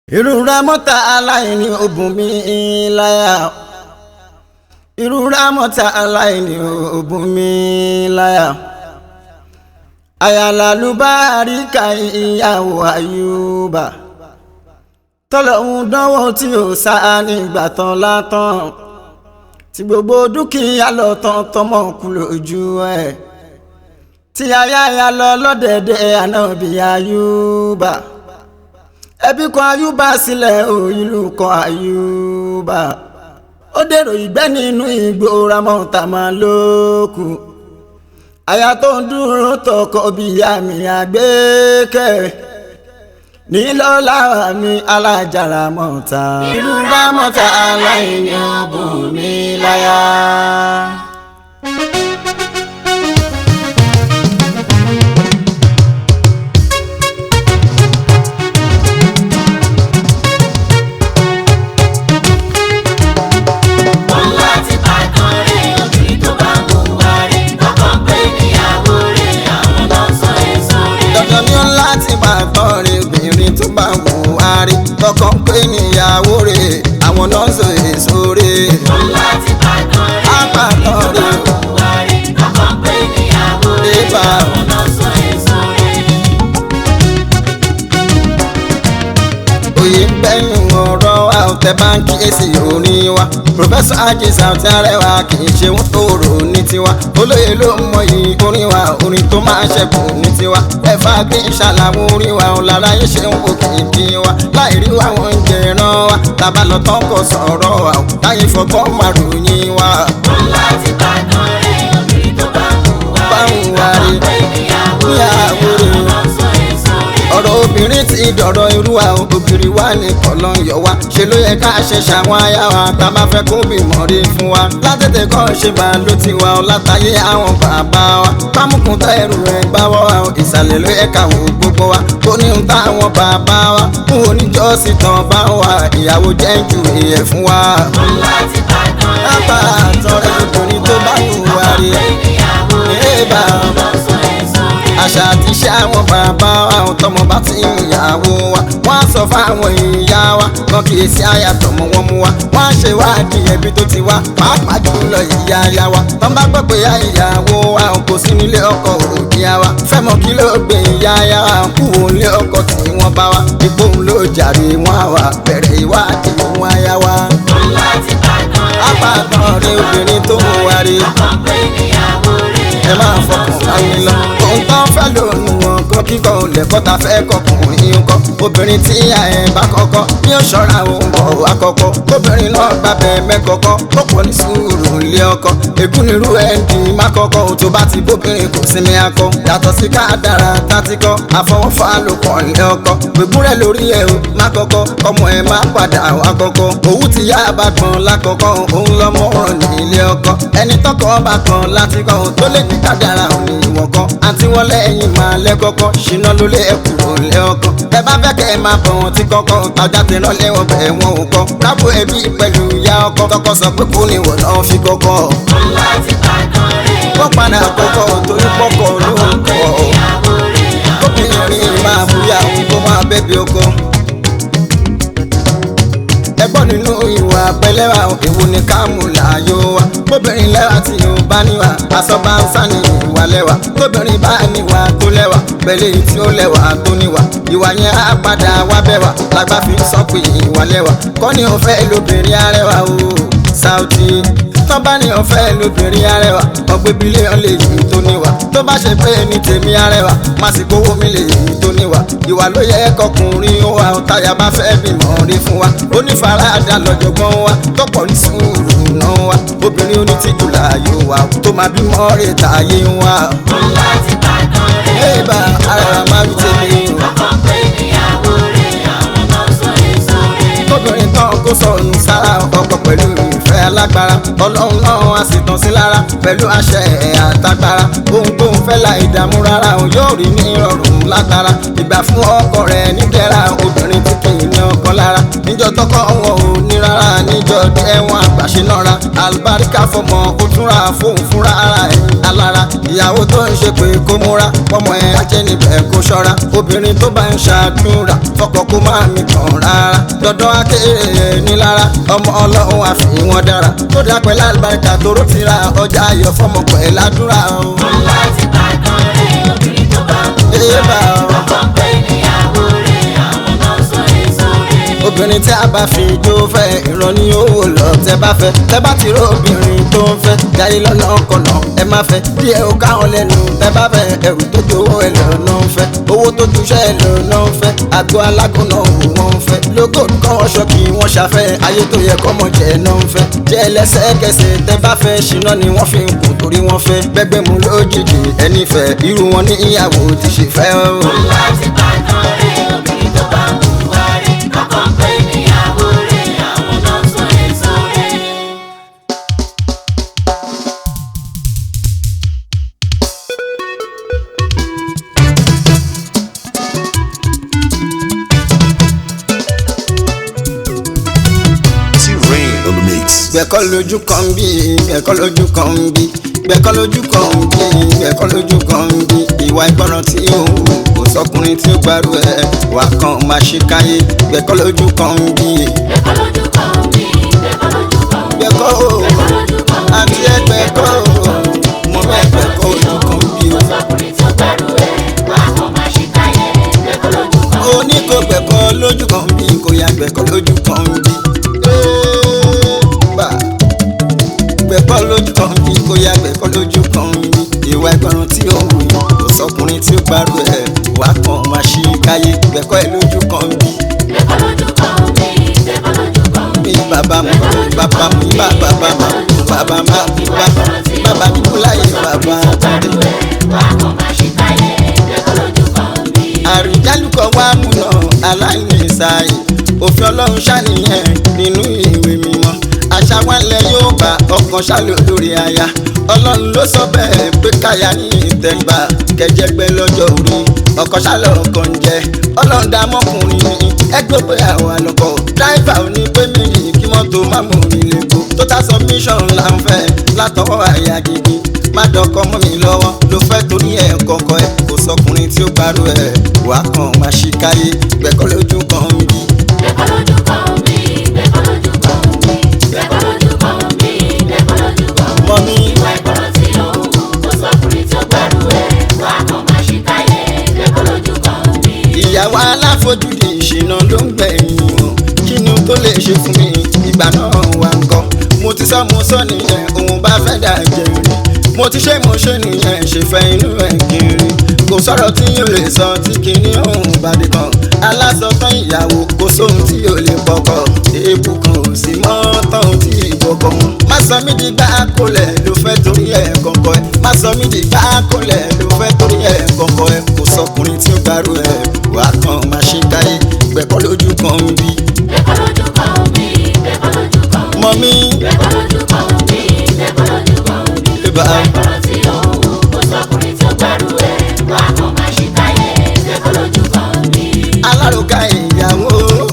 ìrora mọ́ta aláìní ògùn mi láyà ìrora mọ́ta aláìní ògùn mi láyà àyàlálùbáríkà ìyàwó àyùbá tọ́lọ́hún dánwò tí ò sá nígbà tán látàn tí gbogbo dúkìá lọ tán tọmọ kú lójú ẹ̀ tí ayáya lọ lọ́dẹ̀dẹ̀ ànábì àyùbá ẹbí kan àyùbá sílẹ̀ òyìnlú kan àyùbá ó dèrò ìgbẹ́ nínú igbó ramọ́ta máa lókù àyà tó ń dúró tọkọ bí àmì àgbékẹ́ nílọ́lá mi alájàrá mọ́ta ìlú rámọ́ta aláìní ọ̀bùn mi láyà. dandan ni ó láti máa tán rè obìnrin tó bá wù wá rí tọkàn pé níyàwó rè àwọn náà ń sọ èso rè. Àpàtàn rè Ébà. òye ń bẹ́nu ọ̀rọ̀ wa ò tẹ báńkì èsì orin wa pòfẹ́sọ̀ àjẹsà tí arẹwà kì í ṣe wọ́n tó rò ní tiwa olóye ló ń mọyì orin wa orin tó máa ṣẹ̀kù ní tiwa ẹ̀fà gbé ìṣàlàwọ̀ orin wa ò lára yín ṣe ń wò kìkì wa láì rí wa wọ́n ń jẹran wa tàbá lọ tán kò sọ̀rọ̀ wa ò táyé fọgbọ́n máa ròyìn wa. báwo wá rí níyàwó rẹ̀ ọ̀rọ̀ obìnrin ti dọ̀rọ̀ irú wa o, ògiri wa ní kọ̀lọ́ ń yọ wa ṣe ló yẹ ká ṣe ṣàwọn aya wa tá a bá fẹ́ kó bímọ rí fún wa látètè kọ́ ṣe bá ló ti wa ọ látàyé àwọn bàbá wa pámùkùn tá ẹrù rẹ̀ gbá wọ́ wa o, ìsàlẹ̀ ló yẹ ká wò gbogbo wa kó ní ń táwọn bàbá wa fún oníjọ́sìn tán bá wa ìyàwó jẹ́ ju ìyẹ̀ fún wa. lápá àtọ̀rẹ́ obìnrin tó bá wù wá rí ẹ̀ àṣà àti iṣẹ́ àwọn bàbá àwọn tọmọ bá ti ń ìyàwó wa wọ́n á sọ fáwọn ìyá wa kan kì í sí àyàtọ̀mọ̀ wọn mú wa wọ́n á ṣe wádìí ẹbí tó ti wá pàápàá jùlọ ìyá ya wa tọ́n bá gbọ́ pé ya ìyàwó wa kò sí nílé ọkọ òbí wa fẹ́ mọ̀ kí ló gbé ìyá ya wa kú òun lé ọkọ tí wọ́n bá wa ipò òun ló jàre wọn àwà bẹ̀rẹ̀ ìwádìí òun aya wa. apàtàn rẹ obìnrin tó ń wárí ẹ máa fọkàn báyìí lọ. ohun tó ń fẹ́ lónìí wọn kọ́ kíkọ́ olẹ́kọ́ ta fẹ́ kọkùnrin ń kọ́. obìnrin tí ìyá ẹ̀ bá kọ́kọ́ ní ó ṣọ́ra òun bọ̀ àkọ́kọ́. obìnrin náà gbàbẹ̀ mẹ́kọ̀ọ́kọ́ ó pọ̀ ní sùúrù ilé ọkọ. ègún nírú ẹ̀ ń di má kọ́kọ́ tó bá ti bóbìnrin kò sinmi akọ. yàtọ̀ sí ká dára tátí kọ́ àfọwọ́fà ló pọ̀ ilé ọkọ. gbẹ̀gún rẹ̀ lórí ẹ̀ o má kọ́kọ́ ọmọ ẹ̀ má padà wá kọ́kọ́. òwú ti yá bá gbọ̀n lákọ̀ọ́kọ́ òun lọ́mọ ọ̀rọ̀ ní ilé ọkọ. ẹni tọkọ bá gbọ̀n láti kọ́ tó lè ní kádàrà òní ìwọ̀n kan àti wọn lẹ́yìn máa lẹ́kọ́kọ́ ṣìnà ló lé ẹkùrò lé ọkọ ẹ bá fẹ́ kẹ́ ẹ máa bọ̀ wọn tí kọ́kọ́ tajà tẹ̀ náà lẹ́wọ̀n bẹ̀ wọn ò kọ́ kábò ẹbí pẹ̀lú ìyá ọkọ tọkọ sọ pé kò ní wọ̀ náà fi kọ́kọ́ wọ́n padà kọ́kọ́ torí pọ́kọ́ ló ń kọ́ obìnrin máa búyà òun kó máa bẹ́bí ọkọ ẹgbọ́n nínú ìwà pẹlẹ́wà èwo ni ká mú láàyò wa bóbìnrin lẹ́wà tí o bá níwà aṣọ bá ń sá ní ìwà lẹ́wà tóbìnrin bá níwà tó lẹ́wà pẹ̀lú èyí tí ó lẹ́wà tó níwà ìwà yẹn á padà wá bẹ́wà lágbá fi ń sọ pé ìwà lẹ́wà kọ́ ni o fẹ́ lóbìnrin arẹwà o Saudi tán bá ní ọ̀fẹ́ lóbìnrin arẹwà ọgbẹ́ bílíọ̀n lè yí tó níwà tó bá ṣe pé ní tèmi arẹwà má sì kówó mi lè yí tó níwà ìwà ló yẹ kọkùnrin ó wà táyà bá fẹ́ bímọ rí fún wa onífaradà lọ́jọ̀gbọ́n wa tọ́pọ̀ ní sùúrù náà wa obìnrin onítìjú láàyò wa tó máa bímọ rè táyé wa. ẹ bá arẹwà máa ń tẹ̀lé o. obìnrin tán kó sọnù sára ọkọ pẹ̀lú ìfẹ́ alágbára ọlọ́run náà á sì tàn sí lára pẹ̀lú àṣẹ ẹ̀ àtagbára ohun tó ń fẹ́ la ìdààmú rárá o yóò rí ní ìrọ̀rùn látara ìgbà fún ọkọ rẹ̀ nídẹ̀ra obìnrin tí kì í ní ọkọ lára níjọ́ tọkọ wọn ò ní rárá níjọ́ ẹ̀wọ̀n àgbàṣe náà alibarika fọmọ ó túnra fóun fúnra ara ẹ̀ alára ìyàwó tó ń ṣe pé kó múra pọmọ ẹ̀ ajẹ́ níbẹ̀ kó ṣọ́ra obìnrin tó bá ń ṣàdúrà fọkọ kó má mi kàn rárá dandan akéré nílára ọmọ ọlọ́run àfi wọn dára tó dá pẹ̀lú alibarika tóró ti ra ọjà ayọ̀ fọmọ pẹ̀lú àdúrà o. Wọ́n láti bàtàn rẹ̀ obìnrin tó bá mú Ẹ bá wárí. ọ. Ọkọ pé níyàwó rẹ̀ àwọn náà sọ èso rẹ̀. obìnrin tí a bá fi jó fẹ́ ìran ní owó lọ tẹ bá fẹ́ tẹ bá ti rò obìnrin tó ń fẹ́ jáde lọ́nà kọ̀nà ẹ má fẹ́ díẹ̀ ó káwọn lẹ́nu tẹ bá fẹ́ ẹrù tó jó owó ẹ lọ́nà ń fẹ́ owó tó túṣẹ́ ẹ lọ́nà ń fẹ́ àgọ́ alágúnná òwò wọn ń fẹ́ lógo kọ́ wọn ṣọ kí wọ́n ṣàfẹ́ ayé tó yẹ kọ́mọ jẹ́ náà ń fẹ́ jẹ́ lẹ́sẹ̀kẹsẹ̀ tẹ bá fẹ́ ṣìnà ni wọ́n fi ń kù torí wọ́n fẹ́ gbẹgbẹ́ mu lójijì ẹni fẹ́ irú wọn ní ìyàwó ti ṣe fẹ́ o. Wọ́n láti bàtàn rẹ̀ obìnrin tó bá mú wárí. Ọkọ pé níyàwó rẹ̀ àwọn náà sọ èso rẹ̀. T-Rain on the mix. gbẹ̀kọ́ lójú kan bí gbẹ̀kọ́ lójú kan bí gbẹ̀kọ́ lójú kan bí gbẹ̀kọ́ lójú kan bí ìwà ìgbọràn tí ó ń wù kò sọkùnrin tí ó gbárù ẹ̀ wà kan máa ṣe káyé gbẹ̀kọ́ lójú kan bí Bẹ́ẹ̀kọ́ lójú kan bí, bẹ́ẹ̀kọ́ lójú kan bí. gbẹ̀kọ́ o Bẹ́ẹ̀kọ́ lójú kan bí. àti ẹgbẹ̀kọ́ o mo fẹ́ gbẹ̀kọ́ ojú kan bí o Ọ̀sọ́kùnrin tí ó gbẹ́rù ẹ̀ wá kàn máa ṣe káyé. Bẹ́ẹ̀kọ́ lójú kan bí. ó ní kó gbẹ̀kọ́ lójú kan bí kò yá gbẹ̀kọ́ lójú kan bí. Ẹ́ẹ̀bà. gbẹ̀kọ́ lójú kan bí kò yá gbẹ̀kọ́ lójú kan bí ìwà ìgbọràn tí ó wù yín kò sọkùnrin tí ó gbárù ẹ̀ wà kan máa ṣe káyé gbẹ̀kọ́ ẹ̀ lójú kan bí. Bẹ́ẹ̀kọ́ lójú kan bí, bẹ́ẹ̀kọ́ lójú kan bí. bí bàbá mu bàbá mu bá bàbá ma bàbá ma bí bá bàbá mi kú láyé bàbá Gbẹ́rù ẹ̀ wá kàn máa ṣe káyé. Bẹ́ẹ̀kọ́ lójú kan bí. àrùjálùkọ wa múná aláìní ìsàyè òfin ọlọ́run ṣàníyàn nínú ìwé mímọ́ àṣà wálẹ̀ yóò bá ọkàn ṣàlẹ̀ olórí aya ọlọ́run ló sọ bẹ́ẹ̀ pé káyà ní ìtẹ̀gbà kẹjẹgbẹ́ lọ́jọ́ orí ọkàn ṣàlẹ̀ ọkàn jẹ ọlọ́run dá mọ́kùnrin ní ẹgbẹ́ pé àwọn àlọ́kọ̀ dáìfà ò ní pé méjì kí mọ́tò má mú orin lẹ́kọ̀ọ́ total submission là ń fẹ́ látọwọ́ àyà gidi má dọkọ mọ́ mi lọ́wọ́ ló fẹ́ torí ẹ̀ kọ̀ọ̀kọ̀ ẹ̀ kò sọkùnrin tí ó gbárù ẹ̀ wà á kàn máa ṣì káyé gbẹ̀kọ́ lójú kan ń bí. Bẹ́ẹ̀kọ́ lójú kan bí, bẹ́ẹ̀kọ́ lójú kan bí. Bẹ́ẹ̀kọ́ lójú kan bí, bẹ́ẹ̀kọ́ lójú kan bí. mọ́ mi Ìwà ìgbọràn tí ó ń wù kó sọkùnrin tí ó gbẹ́rù ẹ̀ wá kàn máa ṣe káyé. Bẹ́ẹ̀kọ́ lójú kan bí. ìyàwó aláfojúdi ìṣìnà ló ń gbẹ̀yìn o kínú tó lè ṣe fún mi ìgbà náà wà ń kọ́ mo ti sọ mo sọ nìyẹn òun bá fẹ́ dà jẹun mo ti ṣe mo ṣe nìyẹn ṣèfẹ́ inú ẹ̀ kiri kò sọ̀rọ̀ tí yóò lè sọ tí kìíní òun bá dé kan alásọtán ìyàwó kò sóhun tí yóò lè pọkọ èébù kan ò sí mọ́ tọ́hún tí ìbọ̀kọ̀ mu má sọ mí di gbá kólẹ̀ ló fẹ́ torí ẹ̀ kọ̀ọ̀kọ̀ ẹ̀ má sọ mí di gbá kólẹ̀ ló fẹ́ torí ẹ̀ kọ̀ọ̀kọ̀ ẹ̀ kò sọkùnrin tí ó gbárù ẹ̀ wà á kàn máa ṣe káyé gbẹ̀kọ́ lójú kan ń bí Bẹ́ẹ̀kọ́ lójú kan bí, bẹ́ẹ̀kọ́ lójú kan bí. mọ́ mi Bẹ́ẹ̀kọ́ lójú kan bí, bẹ́ẹ̀kọ́ lójú kan bí. ìbá Ìwà ìgbọràn tí ó ń wù kó sọkùnrin tí ó gbẹ́rù ẹ̀ wá kàn máa ṣe káyé. Bẹ́ẹ̀kọ́ lójú kan bí. alárùkà ìyàwó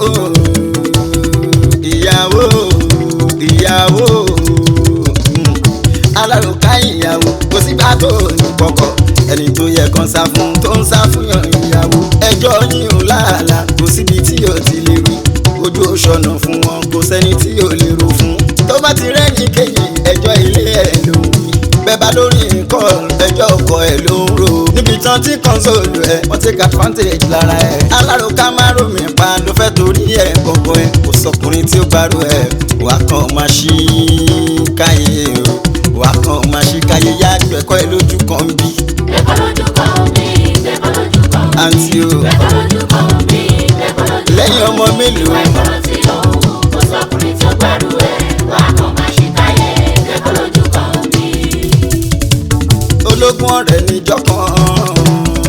ìyàwó ìyàwó mm. alárùkà ìyàwó kò sígbà tó ní kọ̀kọ̀ ẹni tó yẹ kan sá fún tó ń sá fún yàn ìyàwó ẹjọ́ yín ò láàlà kò síbi tí yóò ti lè rí ojú òṣọ̀nà fún wọn kò sẹ́ni tí yóò lè ro fún tó bá ti rẹ́yìn kejì ẹjọ́ ilé ẹ̀ ló ń wí bẹ́ẹ̀ bá lórí nǹkan ẹjọ́ ọkọ ẹ̀ ló ń ro níbi tán tí kọ́ńsóòlù ẹ̀ wọ́n take advantage lára ẹ̀ alárùká má romi pa ló fẹ́ torí ẹ̀ gbọ̀ngàn ẹ̀ kò sọkùnrin tí ó gbárù ẹ̀ wà á kàn máa ṣí káyé o wà á kàn máa ṣí káyé yá gbẹ̀kọ́ ẹ̀ lójú kan bí Bẹ́ẹ̀kọ́ lójú kan bí, bẹ́ẹ̀kọ́ lójú kan bí. àǹtí o Bẹ́ẹ̀kọ́ lójú kan bí, bẹ́ẹ̀kọ́ lójú kan bí. lẹ́yìn ọmọ mélòó Ìwà ìgbọràn tí ó ń wù kó sọkùnrin tí ó gbẹ́rù ẹ̀ wá kàn máa ṣe káyé. Bẹ́ẹ̀kọ́ lójú kan bí. ológun ọ̀rẹ́ níjọ́ kan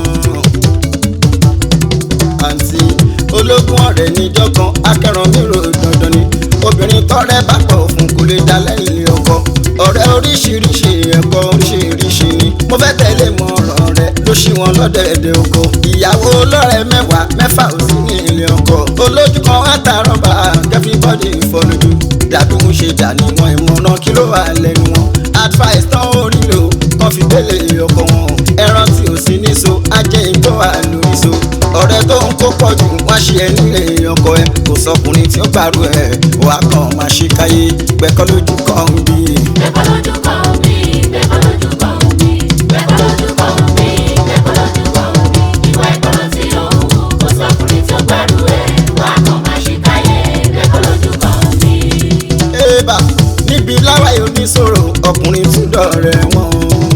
àǹtí ológun ọ̀rẹ́ níjọ́ kan akẹ́ràn mi rò dandan ni obìnrin tọ́rẹ́ bá pọ̀ fún kò lè dá lẹ́yìn ilé ọkọ ọ̀rẹ́ oríṣiríṣi ẹ̀kọ́ oríṣiríṣi ni mo fẹ́ tẹ̀lé mọ̀ràn rẹ̀ ló ṣí wọn lọ́dẹ̀ẹ̀dẹ̀ oko ìyàwó lọ́rẹ̀ mẹ́wàá mẹ́fà ò sí ní ilé ọkọ olójú kan àtàrọ̀ bá everybody fọlójú dàbí mo ṣe dà níwọ̀n ìmọ̀ràn kí ló wà lẹ́nu wọn advice tán ó rí lò kàn fi délé ọkọ wọn ẹran tí ò sí níṣó ajẹ́ ìgbọ́ wà lórí so ọ̀rẹ́ tó ń kó pọ̀ jù wọ́n ṣe ẹ nílé ọkọ ẹ kò sọkùnrin tí ó gbàrú ẹ wà á kàn máa ṣe káyé gbẹ́kọ́ lójú kan ń bí. Bẹ́ẹ̀kọ́ lójú kan mi, bẹ́ẹ̀kọ́ lójú kan mi, bẹ́ẹ̀kọ́ lójú kan mi, bẹ́ẹ̀kọ́ lójú kan mi. Ìwà ìkọlọ tí ó ń wù kó sọkùnrin tí ó gbàrú ẹ̀ wá kàn máa ṣe káyé. Bẹ́ẹ̀kọ́ lójú kan mi. ébà níbi láwàyè oníṣòro ọkùnrin tún dọ̀rẹ́ wọn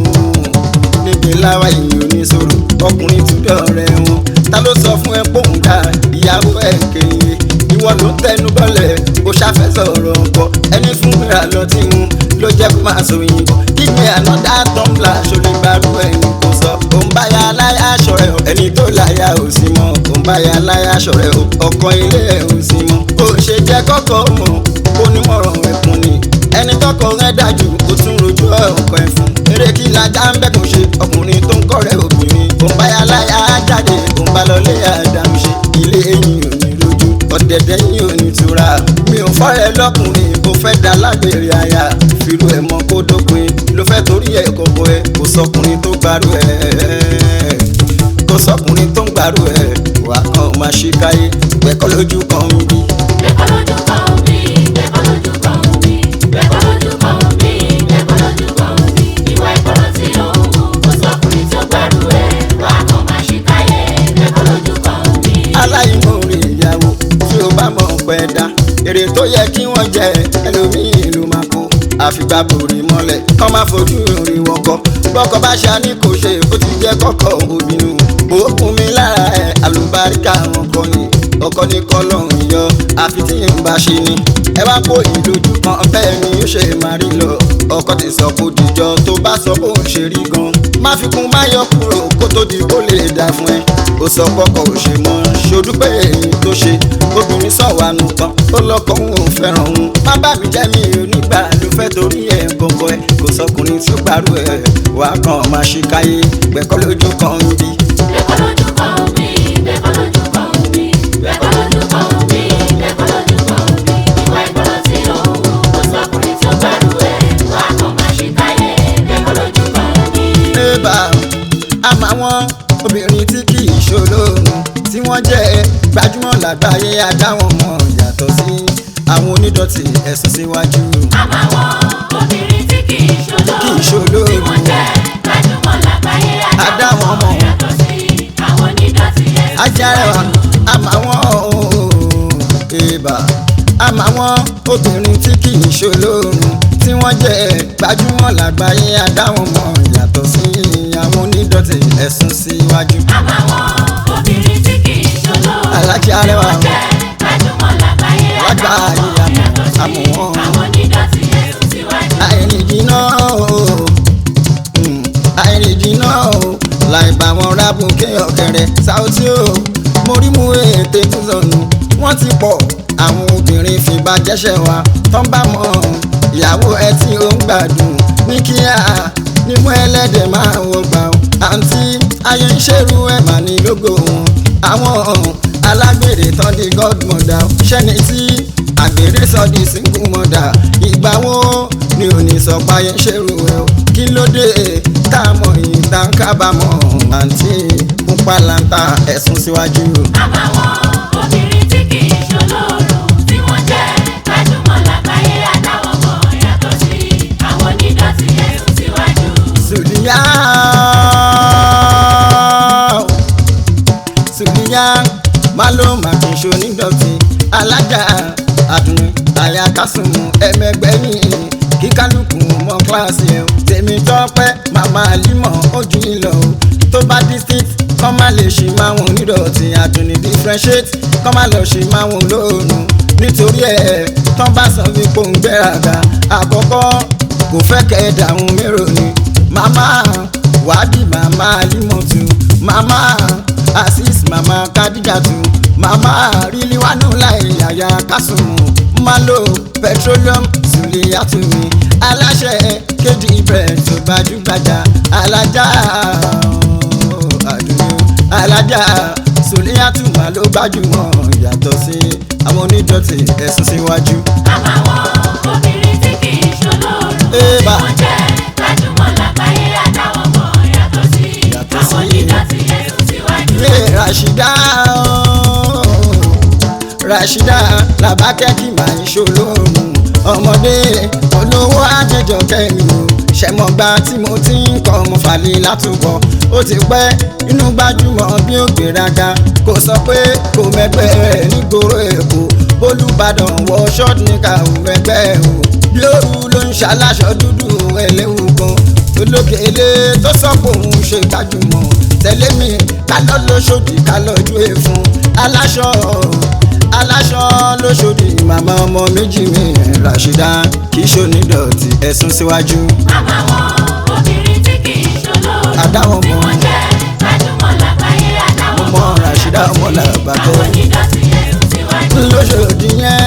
níbi láwàyè oníṣòro ọkùnrin tún dọ̀rẹ́ wọn ta ló sọ fún ẹ pòun dá ìyàwó ẹ kéye ìwọ ló ń tẹnu bọ́lẹ̀ ó ṣàfẹ́ sọ̀rọ̀ ọkọ ẹni fún mìíràn lọ tí ń ló jẹ́ kó máa sọ òyìnbó kíkẹ́ ànádá tọ́ḿbìlà ṣọlẹ̀ gbàrú ẹni kò sọ òun báyà aláya aṣọ rẹ o ẹni tó láyà ò sí mọ́ òun báyà aláya aṣọ rẹ o ọkọ ilé ẹ ò sí mọ́ kò ṣe jẹ́ kọ́kọ́ mọ̀ onímọ̀ràn ẹ̀kún ni ẹni tọkọ rẹ dájú kó tún rojú ọkọ ẹ fún eré kí lajá ń bẹ́kùn ṣe ọkùnrin tó ń kọ́rẹ́ obìnrin òun báyà aláya jáde òun bá lọlé àdàmú ṣe ilé ẹ̀yìn ò ní rojú ọ̀dẹ̀dẹ̀ yìí ò ní tura mi ò fọ́rẹ̀ lọ́kùnrin kò fẹ́ dá lágbèrè àyà fìrù ẹ̀ mọ́ kó dópin ló fẹ́ torí ẹ̀ kọ̀kọ̀ ẹ̀ kò sọkùnrin tó gbárù ẹ̀ kò sọkùnrin tó ń gbárù ẹ̀ wà kàn máa ṣe káyé gbẹ̀kọ́ lójú kan ń bí. Bẹ́ẹ̀kọ́ lójú kan mi, bẹ́ẹ̀kọ́ lójú kan mi, bẹ́ẹ̀kọ́ lójú kan mi, bẹ́ẹ̀kọ́ lójú kan mi. Ìwà ìkọlọ tí ó ń wù kó sọkùnrin tí ó gbàrú ẹ̀ wá kàn máa ṣe káyé. Bẹ́ẹ̀kọ́ lójú kan mi. aláìmoore ìyàwó tí ó bá mọ̀ pẹ́ dá èrè tó yẹ kí wọ́n jẹ ẹlòmíì ló máa kó àfìgbà bòrè mọ́lẹ̀ kọ́ máa fojú rí wọn kọ́ bọ́kọ bá ṣe àní kò ṣe ó ti jẹ́ kọ́kọ́ obìnrin òkun mi lára ẹ̀ àlùbáríkà wọn kọ́ ni ọkọ ní kọ́lọ́hún yọ àfi tí ń bá ṣe ni ẹ wá kó ìlójú kan bẹ́ẹ̀ ni ó ṣe máa rí lọ ọkọ ti sọ kó dìjọ tó bá sọ bó ń ṣe rí gan má fi kún má yọ kúrò kó tó di kó lè dà fún ẹ ó sọ pọkọ ò ṣe mọ ṣodúpẹ́ èyí tó ṣe obìnrin sọ̀wánu tán ó lọ́kọ̀ òun ò fẹ́ràn òun má bá mi jẹ́ mi ò nígbà ló fẹ́ torí ẹ̀ gbọ̀ngàn ẹ̀ kò sọkùnrin tí ó gbàrú ẹ̀ wà á kàn máa ṣe káyé gbẹ̀kọ́ lójú kan ń bí. Bẹ́ẹ̀kọ́ lójú kan mi, bẹ́ẹ̀kọ́ lójú kan mi, bẹ́ẹ̀kọ́ lójú kan mi, bẹ́ẹ̀kọ́ lójú kan mi. Ìwà ìkọlọ tí ó ń wù kó sọkùnrin tí ó gbàrú ẹ̀ wá kàn máa ṣe káyé. Bẹ́ẹ̀kọ́ lójú kan mi. ébà àmọ́ àwọn obìnrin tí kì í ṣolóorun tí wọ́n jẹ́ gbajúmọ̀ lágbàáyé adáwọn mọ̀ yàtọ̀ sí àwọn onídọ̀tí ẹ̀sùn síwájú. Àmọ́ àwọn obìnrin tí kì í Kì í ṣolóòrùn ṣolóòrùn. tí wọ́n jẹ́ gbajúmọ̀ lágbàáyé Adáwọn adáwọn ọmọ. ọmọ yàtọ̀ sí àwọn onídọ̀tí ẹ̀sìn ajárẹwà àmọ́ àwọn ébà àmọ́ àwọn obìnrin tí kì í ṣolóorun tí wọ́n jẹ́ gbajúmọ̀ lágbàáyé adáwọn mọ̀ yàtọ̀ sí àwọn onídọ̀tí ẹ̀sùn síwájú. Àmọ́ àwọn obìnrin tí kì í ṣolóòrùn Alájà tí Arẹwà. wọ́n jẹ́ gbajúmọ̀ lágbàáyé Lágbàáyé adáwọn ọmọ àmọ́- yàtọ̀ sí àmọ́ wọn. àwọn onídọ̀tí ẹ̀sìn síwájú. àìrìnjìnà o Mm, àìrìnjìnà o láì bá wọn rábù kéọkẹrẹ Saoty o mo rí mú ètè túnṣọnù wọn ti pọ̀ àwọn obìnrin fìbá jẹ́ṣẹ̀ wa tán bá mọ ìyàwó ẹ tí ó ń gbádùn ní kíá nímú ẹlẹ́dẹ̀ máa wọ gbà ó àǹtí ayé ń ṣerú ẹ̀ mà ní lógo wọn àwọn alágbèrè tán di godmother ṣẹ́ni tí àgbèrè sọ di single mother ìgbà wo ni ò ní sọ páyé ṣerú ẹ o kí ló dé tá a mọ yìí tá a ń kábàámọ̀ àǹtí ń pàlàntà ẹ̀sùn síwájú. Àmọ́ àwọn obìnrin tí kì í ṣolóòrùn tí wọ́n jẹ́ gbajúmọ̀ lágbàáyé adáwọn ọmọ yàtọ̀ sí àwọn onídọ̀tí ẹ̀sìn síwájú. Sùlíyà Sùlíyà má ló má kì í ṣonídọ̀tí alájà àdùnnú àyà kásùnmù ẹ̀mẹgbẹ́yìn kí kálukú mọ kíláàsì ẹ̀ o. tèmi tọ́pẹ́ màmá límọ̀ ojú ìlọ o tó bá district kọ́ má lè ṣe máa wọn onídọ̀tí àdùnnú differentiate kọ́ má lọ ṣe máa wọn olóòrùn nítorí ẹ̀ tán bá sọ wípé òun gbéraga àkọ́kọ́ kò fẹ́ kẹ́ ẹ̀ dàrún mérò ni màmá wádìí màmá alimọ̀tù màmá asis màmá kadijatu màmá riliwanu láì yàyà kásùnmù malo petroleum suliyatumi aláṣẹ kéde ibẹ̀ tó gbajúgbajà alájà àdúgbò alájà sòlíyàtúmọ̀ ló gbajúmọ̀ yàtọ̀ sí àwọn onídọ̀tí ẹ̀sùn síwájú. àmàwọn obìnrin tí kì í ṣolóòrùn Ébà. wọ́n jẹ́ gbajúmọ̀ lágbàáyé àtàwọn ọmọ yàtọ̀ sí Yàtọ̀ àwọn sí. onídọ̀tí ẹ̀sùn síwájú. ilé Rashida ooo, Rashida làbákẹ́ kí màá ń ṣolóòrùn ọmọdé olówó àjẹjọ kẹrin o ṣẹmọgbà tí mo ti ń kọ ọmọ fàlẹ látúbọ ó ti pẹ́ inú gbajúmọ̀ bí ó gbéraga kò sọ pé kò mẹgbẹ́ rẹ̀ nígboro èkó olùbàdàn wọ ṣọ́ọ̀tì níka ò mẹgbẹ́ o bí òru ló ń ṣaláṣọ dúdú ẹlẹ́wù gan olókèlè tó sọ pé òun ṣe gbajúmọ̀ tẹ̀lé mi kálọ̀ lóṣòdì kálọ̀ ju èèfún aláṣọ aláṣọ lóṣòdì màmá ọmọ méjì mi Rashida kì í ṣonídọ̀tí ẹ̀sùn síwájú. àmàwọn obìnrin tí kì í ṣolóòrùn Àdáwọn tí ọmọ. wọ́n jẹ́ gbajúmọ̀ lágbàáyé àtàwọn Ọmọ Rashida ọmọ Làbákẹ́. àwọn onídọ̀tí ẹ̀sùn síwájú. lóṣòdì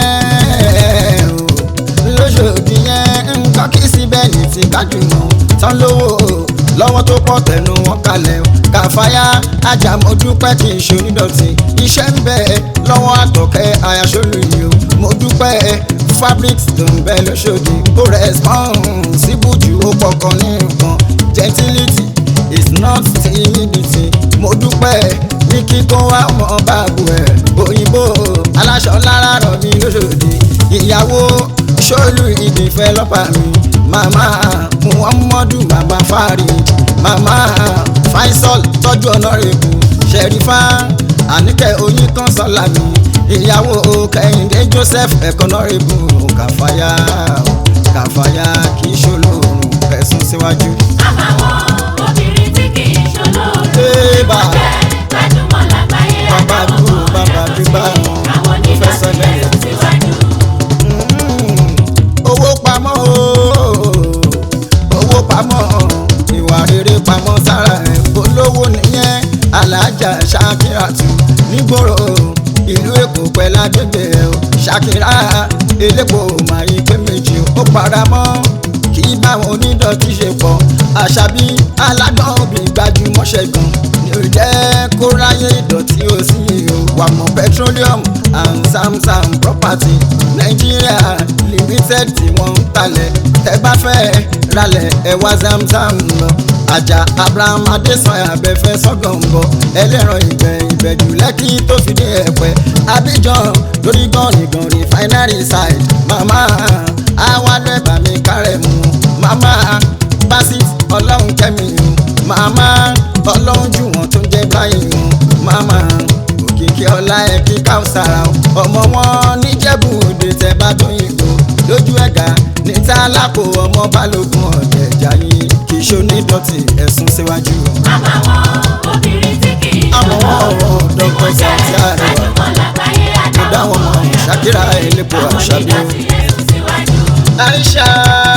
yẹn o lóṣòdì yẹn nǹkan kì í síbẹ̀ ní ti gbajúmọ̀ tán lówó lọ́wọ́ tó pọ̀ tẹnu wọn kalẹ̀ o. kàfáyà ajá mo dúpẹ́ kì í ṣe onídọ̀tí iṣẹ́ ń bẹ lọ́wọ́ àtọ̀kẹ́ ayaṣọ́lù yìí o mo dúpẹ́ fabrics tó ń bẹ lóṣòdì ó responsible jù ó pọkàn ní nǹkan gentility is not timidity mo dúpẹ́ ní kíkọ́ wa mọ báàbù ẹ̀ òyìnbó aláṣọ lára rọ̀ mí lóṣòdì ìyàwó ṣọ́ọ̀lù ìdìfẹ́ lọ́pàá mi màmá muhammadu màmá fari màmá faisal tọ́jú ọ̀nàrẹ́bù ṣẹ̀rífà àníkẹ́ oyin kan sọ́la mi ìyàwó kẹ́hìndé joseph ẹ̀kọ́nàrẹ́bù kàfáyà kàfáyà kì í ṣolóorun ẹ̀sùn síwájú. àmàwọn obìnrin tí kì í ṣolóòrùn Ébà. wọ́n jẹ́ gbajúmọ̀ lágbàáyé Bàbá àtàwọn dúró, ọmọ bàbá yàtọ̀ sí dúpẹ́, àwọn mo fẹ́ sọ onídọ̀tí bẹ́ẹ̀. ẹ̀sùn síwájú. owó pamọ́ o owó pamọ́ ìwà rere pamọ́ sára ẹ̀ olówó nìyẹn alájà ṣàkíràtù nígboro ìlú èkó pẹ̀lú agbègbè ẹ̀ o ṣàkírà elépo màáyí pé méjì ó paramọ́ kì í báwọn onídọ̀tí ṣe pọ̀ àṣàbí alágbọ̀n òbí gbajúmọ̀ṣẹ́ gan ni ò jẹ́ kó ráyè ìdọ̀tí ó sì o wà mọ́ petroleum and samsam property nàìjíríà limited tí wọ́n ń talẹ̀ tẹ́ bá fẹ́ ralẹ̀ ẹ wá zamzam lọ àjà abraham adesanya abẹ́fẹ́ sọ́gànbọ̀ ẹlẹ́ran ìgbẹ́ ìbẹ̀jù lẹ́kì tó fi dé ẹ̀pẹ́ abidjan lórí gànìgàn refinery side mama awalẹ̀ bàmí kárẹ̀ mu mama basit ọlọ́run kẹ́mi o mama ọlọ́run jù wọ́n tó ń jẹ́ báyìí o mama òkìkí ọlá ẹ kí káùsára o ọmọ wọn níjẹ̀bú òde tẹ bá tó yìnbó lójú ẹ̀gá ní tálákò ọmọ balógun ọ̀dẹ̀ jayé kì í ṣonídọ̀tí ẹ̀sùn síwájú o. àmàwọn obìnrin tí kì í Àwọn ṣolóòrùn tí Dr. wọ́n jẹ́ Sàtì Àrẹwà. gbajúmọ̀ lágbàáyé mo dá àtàwọn wọn ọmọ mọ̀ yàtọ̀ ṣàkírà sí elépo àwọn àṣàbí o. onídọ̀tí ẹ̀sùn síwájú. Aisha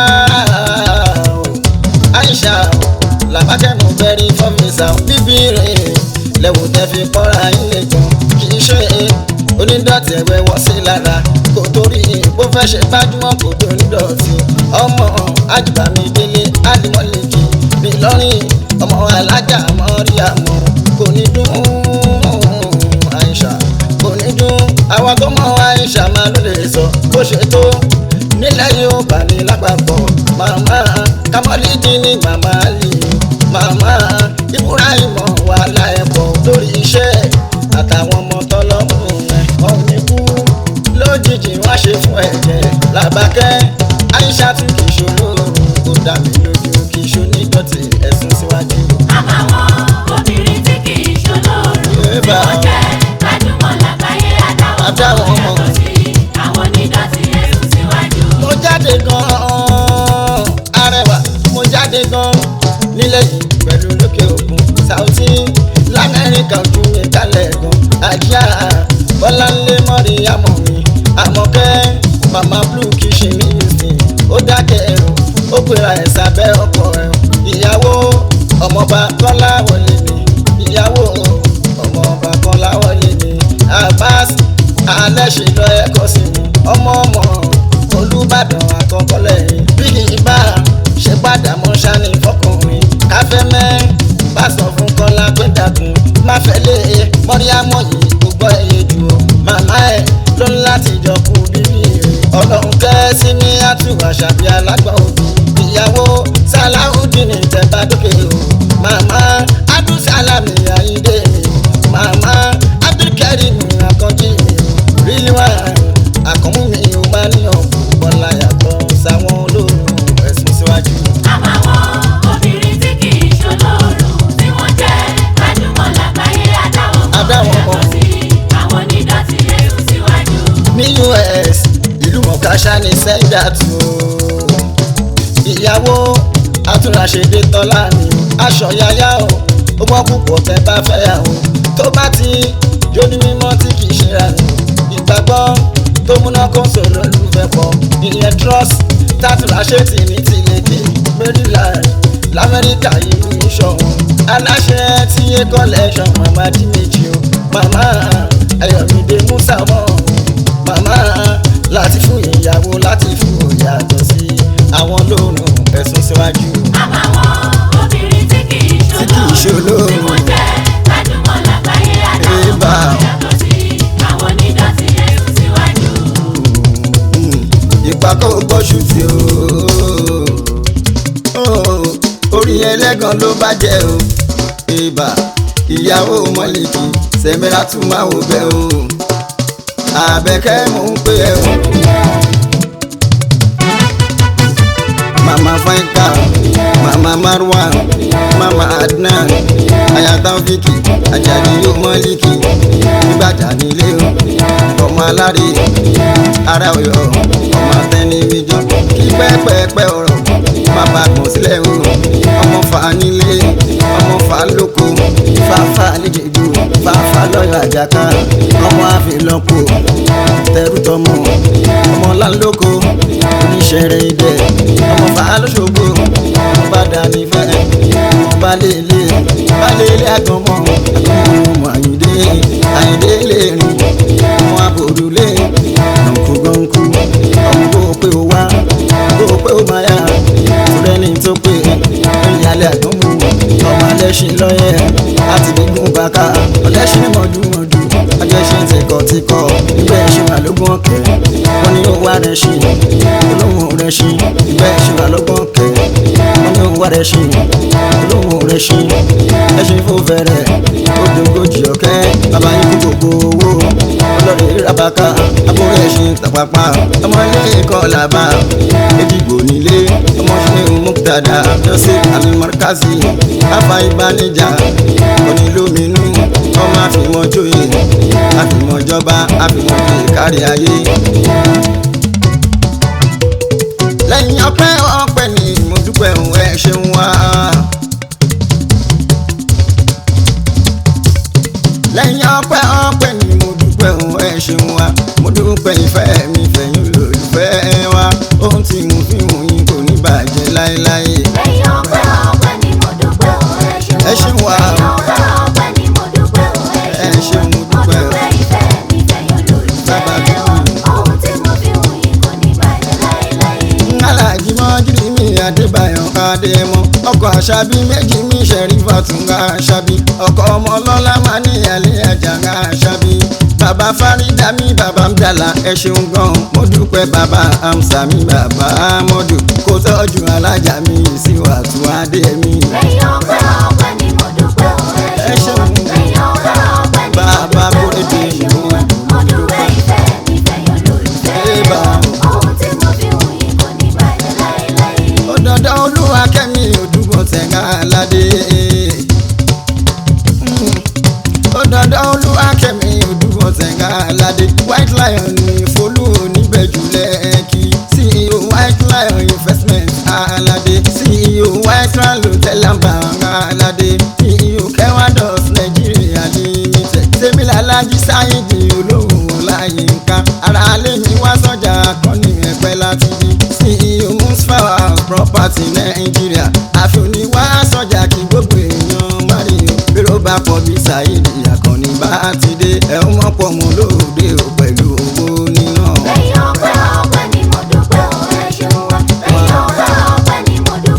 Aisha làbákẹ́ mo bẹ̀rí fọ́mísà bíbí rẹ̀ lẹ́wọ̀ tẹ́ fi kọ́ra ilé gan kì í ṣe onídọ̀tí ẹ̀wẹ̀ wọ́ sí lára kò torí bó fẹ́ ṣe gbájúmọ́ kò tó onídọ̀tí ọmọ àjùbámi délé àdìmọ́lẹ́kì mi lọ́rìn ọmọ alájà mọ́rí àmọ́ kò ní dún Aisha kò ní dún àwọn tó mọ Aisha máa ló lè sọ bó ṣe tó nílẹ̀ yóò bá ní lápapọ̀ màmá kamọ́lídì ní màmá lì màmá ibrahim wàhálà ẹ̀pọ̀ lórí iṣẹ́ àtàwọn ọmọ tọlọ́mù ẹ̀ ọ̀hún ní kú lójijì wá ṣe fún ẹ̀jẹ̀ làbákẹ́ aisha tún kì í ṣolóorun kò dá mi lójú kì í ṣonídọ̀tí ẹ̀sùn síwájú. àmàwọn obìnrin tí kì í ṣolóòrùn tí Ébà. wọ́n jẹ́ gbajúmọ̀ lágbàáyé àtàwọn Àtàwọn ọmọ ọmọ. yàtọ̀ sí àwọn onídọ̀tí ẹ̀sùn síwájú. mo jáde gan-an arẹwà mo jáde gan-an nílẹ̀ yìí pẹ̀lú lókè òkun Saoty lamẹ́ríkà ojú mi kálẹ̀ gan àjíà bọ́láńlé mọ́rí àmọ́ mi àmọ́kẹ́ mama blue kìsì mi yìí ó dákẹ́ ẹ̀rù ó pera ẹ̀ sábẹ́ ọkọ ẹ̀ ìyàwó ọmọọba kọ́lá wọlé mi ìyàwó ọmọọba kọ́lá wọlé mi Abbas alẹ́ ṣe lọ ẹ̀kọ́ sí mi ọmọ ọmọ olùbàdàn àkọ́kọ́ lẹ́yìn bí kì í bá ṣe padà mọ́ ṣáni fọkùnrin káfẹ́ mẹ́ bá sọ fún kọ́lá pé dàkún má fẹ́ lé e mọ́ríámọ́ yìí kò gbọ́ ẹyẹ jù ọ́ màmá ẹ̀ ló ń láti jọ kú bíbí rẹ̀ ọlọ́run kẹ́ sí ní àtúwà ṣàbí alágbà òbí ìyàwó sàláhùdín tẹ̀bá dókè o màmá abdulsalami ayíǹde mi màmá abdulkarim akànjí mi ríliwá àkànmú mi ò bá níyàn bọ́lá yàtọ̀ sáwọn olóòrùn ẹ̀sùn síwájú. àbàwọn obìnrin tí kì í ṣolóòrùn tí wọ́n jẹ́ gbajúmọ̀ lágbàáyé adáwọ̀ Adáwọ̀ kan kan. yàtọ̀ sí àwọn onídọ̀tí ẹrù síwájú. ní us ìlú mọ̀káṣá ní sẹ́ńdà tó ìyàwó àtúnraṣedé tọ́lá ni aṣọ yáyá o ó gbọ́ púpọ̀ tẹ́ bá fẹ́ yà o tó bá ti jóní mímọ́ tí kì í ṣe ra ni ìgbàgbọ́ tó múná kó sòrò lùfẹ́ pọ̀ ìyẹn trust tàtúnraṣe tì ní tìlẹ̀kẹ̀ maryland lamẹ́ríkà ìlú ìṣọ̀wọ̀n aláṣẹ tí yé collection mama di méjì o mama ayọ̀mídé musa mọ́ màmá láti fún ìyàwó láti fún ìyàtọ̀ sí àwọn lóòrùn ẹ̀sùn síwájú. àbàwọn obìnrin tí kì í Tí kì í ṣolóòrùn tí ṣolóòrùn. wọ́n jẹ́ gbajúmọ̀ lágbàáyé adáwọ̀ Ébà. kan yàtọ̀ sí àwọn onídọ̀tí ẹrù síwájú. ìpàkọ́ gbọ́sù tí o orí ẹlẹ́gàn ló bàjẹ́ o ibà ìyàwó mọ́lìkì sẹ́mẹ́rà tún máa wò bẹ́ o àbẹ̀kẹ́ mò ń pè ẹ́ o. mama faika mama marwa mama adnan ayatafiki ajadi yóò mọ́lìkì nígbàjà nílé o ọmọ alárè ara ọyọ ọmọ atẹnimíjọ kí pẹ́pẹ́pẹ́ ọ̀rọ̀ bàbá kan sílẹ̀ o ọmọ fa nílé ọmọ fa lóko fàáfà nídìgbò fàáfà lọ́yọ̀ àjàká ọmọ àfìlọ́pọ̀ tẹrù tọmọ ọmọ lálóko oníṣẹ́rẹ́ idẹ ọmọ fa lóṣogbo ọmọ bá dání fẹ́ ọmọ bá lélẹ̀ bá lélẹ̀ àgọ́mọ àgọ́mọ ọmọ àyíndé àyíndé lè rìn ọmọ àbòrúlé gọ̀ǹkú gọ̀ǹkú ọmọ bó pé ó wá bó pé ó máa yá fúrẹ́ni tó pé ìyálẹ̀ àgọ́mù ọmọ alẹ́ṣin lọ́yẹ̀ láti gbígun bàkà ọlẹ́ṣin mọ̀dúmọ̀dú ajẹ́ṣin tìkọ̀tìkọ̀ ibẹ̀ ṣe wà lógún ọ̀kẹ́ wọ́n ní ó wá rẹ̀ ṣe olóhùn rẹ̀ ṣe ibẹ̀ ṣe wà lógún ọ̀kẹ́ wọ́n ní ó wá rẹ̀ ṣe olóhùn rẹ̀ ṣe ẹṣin fò fẹ́rẹ̀ ó dógójì ọ̀kẹ́ bàbá yín kú gbogbo owó ọlọ́rẹ̀ rabaka abúlé ẹṣin tàpápá ọmọ ilé ẹ̀kọ́ làbá edigbo nílé ọmọ ṣe muktada joseph alimarkazi afa ìbánijà onílóminú ọmọ àfìmọ́jòyè àfìmọ́jọba àfìmọ́jòyè kárí ayé. lẹ́yìn ọpẹ́ ọpẹ́ ni mo dúpẹ́ òun ẹ ṣeun wá. lẹ́yìn ọpẹ́ ọpẹ́ ni mo dúpẹ́ òun ẹ ṣeun wá. mo dúpẹ́ ìfẹ́ mi fẹ̀yìn olólùfẹ́ wa ohun tí mo fi hùn yín kò ní bàjẹ́ láéláé. lẹ́yìn ọpẹ́ ọpẹ́ ni mo dúpẹ́ o ẹ ṣeun Ẹ ṣeun wá. lẹ́yìn ọpẹ́ ọpẹ́ ni mo dúpẹ́ o Ẹ ẹ ṣeun, ṣeun mo mo dúpẹ́. dúpẹ́ ìfẹ́ mi fẹ̀yìn Bàbá olólùfẹ́ wa ohun tí mo fi hùn yín kò ní bàjẹ́ láéláé. aláàjì mọ́júrí mi adébáyọ̀ adémọ́ ọkọ̀ àṣàbí méjì mi ṣẹ̀rífà tún ga àṣàbí ọkọ̀ ọmọ ọlọ́lá máa ní ìyàlẹ́ ẹ̀jà ga àṣàbí bàbá fárídà mi bàbá ń dàlà ẹ ṣeun gan mo dúpẹ́ bàbá amsa mi bàbá amọ́dù kó tọ́jú alájà mi ìsìwà tún adé mi. lẹ́yìn ọpẹ́ ọpẹ́ ni mo dúpẹ́ o ẹ Ẹ ṣeun ṣeun. lẹ́yìn ọpẹ́ ọpẹ́ ni mo Bàbá dúpẹ́ o Kóredé ẹ ìlú ṣeun mo dúpẹ́ ìfẹ́ mi fẹ̀yìn olólùfẹ́ Ébà. wa ohun tí mo fi hùn yín kò ní bàjẹ́ láéláé. òdòdó olúwa kẹ́mi òdúgbò tẹ̀gá aládé. òdòdó olúwa kẹ́mi òdúgbò tẹ̀gá aládé. white lion ní folú oníbẹ̀jú lẹ́ẹ̀kì. ceo white lion investment aládé. ceo white lion hotel àbàwọ̀n aládé. ceo kẹwàdọ̀s nàìjíríà limited. tèmílà alájí sáyidì olóhùn ọláyínká. ara alẹ́ mi wá sọ́jà akọni ẹ̀pẹ́ láti bí. ceo musfawa property nàìjíríà. àfihàn wá sọ́jà kí gbogbo èèyàn mario. bírò bá pọ̀ bí sáyidì àkànní bá ti dé. ẹ̀ ń mọ̀pọ̀ mọ́ lóde o pẹ̀lú owó níná. lẹ́yìn ọpẹ́ ọpẹ́ ni mo dúpẹ́ o ẹ ṣeun wa lẹ́yìn ọpẹ́ ọpẹ́ ni mo dúpẹ́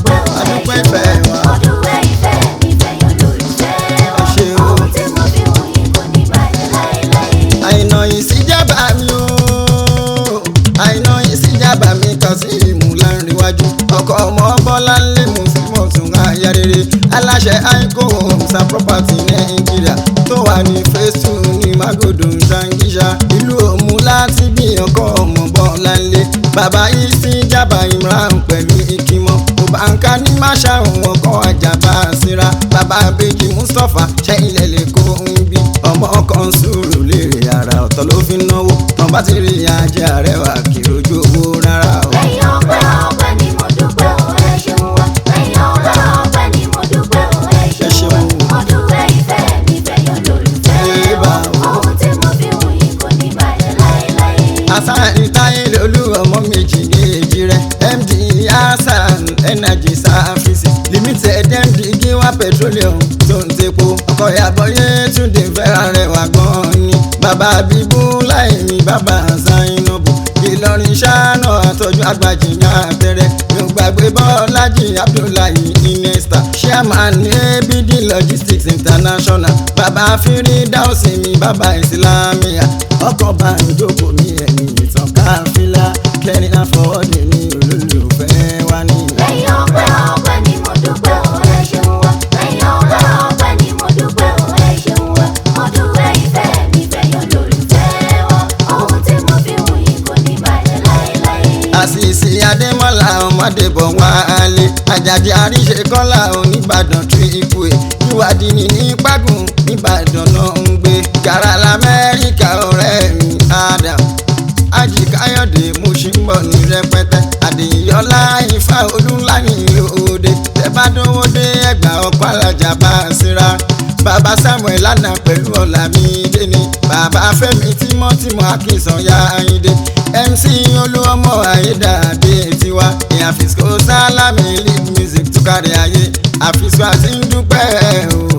yaba mi kà sí ìmúláńríwájú ọkọ ọmọ bọ́lá ńlẹ̀ mùsùlùmọ̀ tún aya rere aláṣẹ aiko homes and property nàìjíríà tó wà ní phase two ní magodo zangisha ìlú òmu láti bí ọkọ ọmọ bọ́lá ńlẹ̀ bàbá yìí sí jábà imran pẹ̀lú ìkímọ́ òbáǹkà ní máṣá òun ọkọ àjàbá síra bàbá abéjì mustapha ṣẹ́yìn lẹ́lẹ̀ kó ń bí ọmọ kan sùúrù lérè ara ọ̀tọ̀ ló fi náwó tán bá ti rí ajé àrẹwà kí ojú owó rárá o. lẹ́yìn ọpẹ́ ọpẹ́ ni mo dúpẹ́ o ẹ ṣeun wa lẹ́yìn ọpẹ́ ọpẹ́ ni mo dúpẹ́ o ẹ ṣeun wa mo dúpẹ́ ìfẹ́ mi fẹ̀yàn lólùfẹ́ Eba wa o. ohun tí mo fi wù yín kò ní bàjẹ́ láéláé. asan táyé lolú ọmọ méjì ní èjì rẹ md hasan energy services limited md giwa petroleum tó ń tepo ọkọ ìyàbọyé túnde fẹ́ràn rẹ̀ wá gan ni bàbá bíbú láìní bàbá zainabu ìlọrin ṣáná àtọ́jú àgbàjì ní àtẹrẹ yóò gbàgbé bọ́lájì abdullahi inesta chairman ní abd logistics international bàbá fírí dáhùsì mi bàbá ìsìlámìyà ọkọ̀ bá ń jókòó mi ẹ̀yìn ìtàn káfílà kẹrin àfọwọ́dé ní olólùfẹ́ wa ní. lẹ́yìn ọpẹ́ ọpẹ́ ni mo dúpẹ́ o ẹ ṣeun wa lẹ́yìn ọpẹ́ ọpẹ́ ni mo dúpẹ́ o ẹ ṣeun wa mo dúpẹ́ ìfẹ́ mi fẹ̀yàn lólùfẹ́ wa ohun tí mo fi wù yín kò ní bàjẹ́ láéláé. àṣìṣe adémọ́lá ọmọdébọ̀ wálé àjàjì àríṣe kọ́lá oníbàdàn tú ikú ẹ̀ ìwádìí ní ní págùn nìbàdàn náà ń gbé gàrà lamẹ́ríkà ọ̀rẹ́ mi adam ají káyọ̀dé mo ṣì ń bọ̀ ní rẹpẹtẹ àdéyọlá ifá olúńláyìn lóde tẹ́bádówó dé ẹgbà ọkọ̀ alájà bá a síra bàbá samuel lánàá pẹ̀lú ọ̀làmídé ni bàbá fẹ́mi tímọ́tímọ́ akínsànyá ayíǹde mc olúọmọ ayédáadé tiwa ìyá fisco sálámì lead music tó kárí ayé àfisco àti ń dúpẹ́ o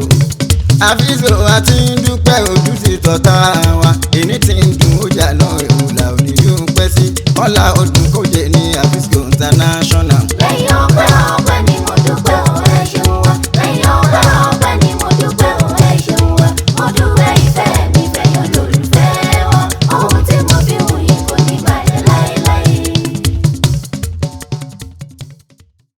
àfisco àti ń dúpẹ́ ojú ti tọ̀tà wa èní ti ń dùn ó jà náà ìhùlà òní yóò pẹ́ sí kọ́lá ọdún kò jẹ́ ní